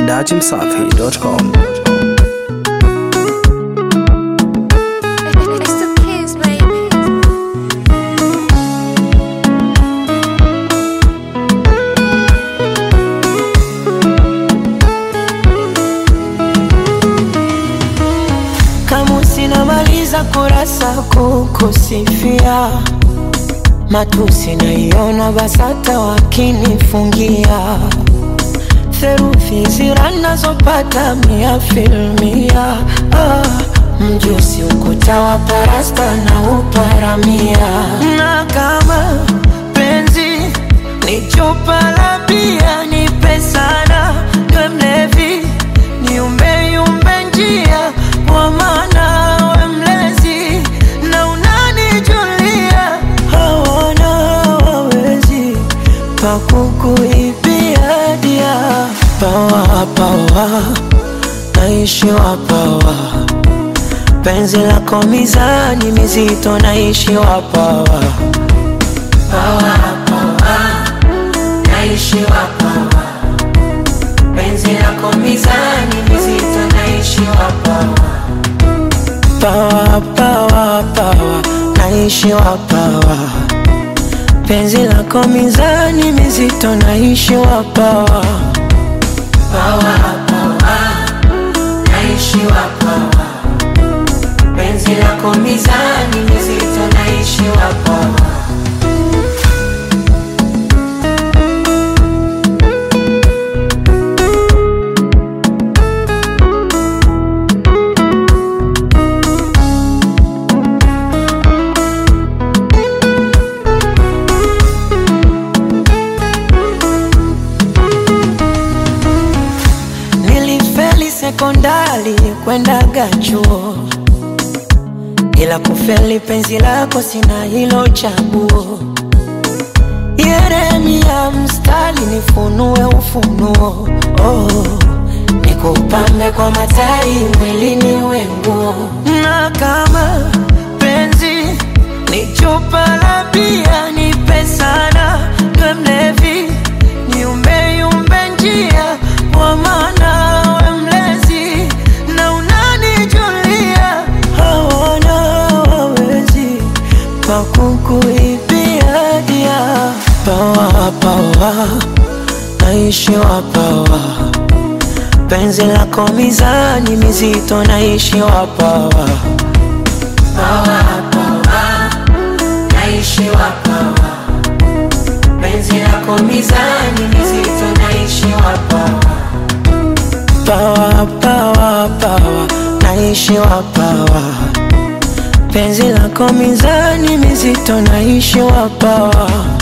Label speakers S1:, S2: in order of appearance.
S1: datimsafi.com.
S2: It's the kids, baby.
S3: kama sinamaliza kurasa kukusifia matusi naiona basata wakinifungia theruthi zira nazopata mia filmia ah, mjusi ukuta wa parasta na uparamia na kama penzi ni chupa la bia nipe sana we mlevi niumbeyumbe njia kwa maana we mlezi na unanijulia hawana wawezi pakukuibia dia pawa pawa naishiwa pawa penzi lako mizani mizito naishiwa pawa pawa pawa naishiwa pawa penzi lako mizani mizito naishiwa pawa pawa pawa pawa naishiwa pawa penzi lako mizani mizito naishiwa pawa pawa pawa naishiwa pawa penzi lako mizani mizito naishiwa pawa Nilifeli sekondari kwendaga chuo, ila kufeli penzi lako sina hilo chaguo. Yeremia mstari nifunue ufunuo, oh, nikupambe kwa matai mwilini wenguo, na kama penzi ni chupa la bia nipe sana, we mlevi niumbeyumbe njia kwa maana we mlezi na unanijulia hawana wawezi pakukuibia dia pawa pawa naishiwa pawa penzi lako mizani mizito naishiwa pawa pawa pawa naishiwa pawa penzi lako mizani mizito naishiwa pawa pawa pawa pawa naishiwa pawa penzi lako mizani mizito naishiwa pawa